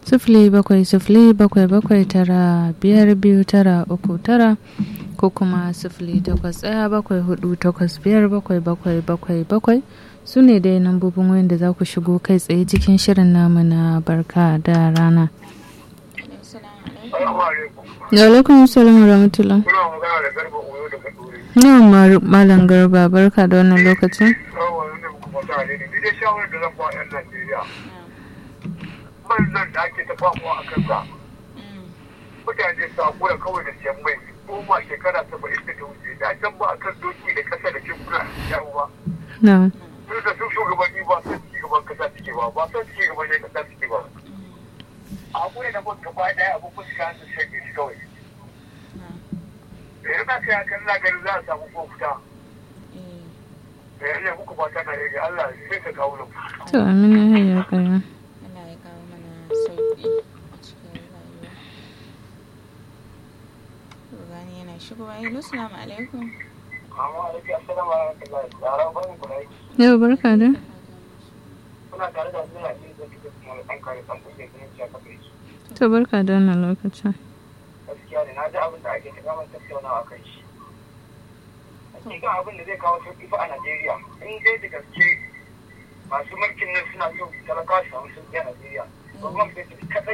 sifili bakwai sifili bakwai bakwai tara biyar biyu tara uku tara ko kuma sifili takwas ɗaya bakwai hudu takwas biyar bakwai bakwai bakwai bakwai su ne dai lambobin wayan da za ku shigo kai tsaye cikin shirin namu na barka da rana. Da alaikum salam wa rahmatullah. Kuna magana da garba oyo daga dore. Yawan malam garba barka da wannan lokacin. Yawa wanda muka fata ne ne. Ni dai shawarar da zan ba 'yan Najeriya. Man nan da ake ta famuwa a kansa. Mutane su hakura kawai da siyan mai. Goma shekara saba'in da ta wuce. Da can ba a kan doki da ƙasa da kekuna yawo ba. Na. Duk da sun shugabanni ba son ci gaban kasa suke ba. Ba son ci gaban yan kasa suke ba. A hakuri da mun gaba ɗaya abubuwan su kan su shanye shi kawai. Da yana kai hakan na ganin za a samu kofuta. Da yana muku fata na rage Allah sai ka kawo nan. To amina hayya kayan. Allah ya kawo mana sauƙi a cikin rayuwa. Rugani yana shigowa. Hello, salamu alaikum. Amma alaikum assalamu alaikum. Yara ban ku rai. Yau barka da. Kuna tare da zuwa ne da kike kuma da ɗan kare ɗan kuke ganin cewa kafa shi. To barka da wannan lokacin. Gaskiya ne na ji abin da ake ta gama tattaunawa kan shi. Hakika abin da zai kawo sauƙi fa a Najeriya. In dai da gaske masu mulkin nan suna so talakawa su samu sauƙi a Najeriya. Gwamnati kaɗai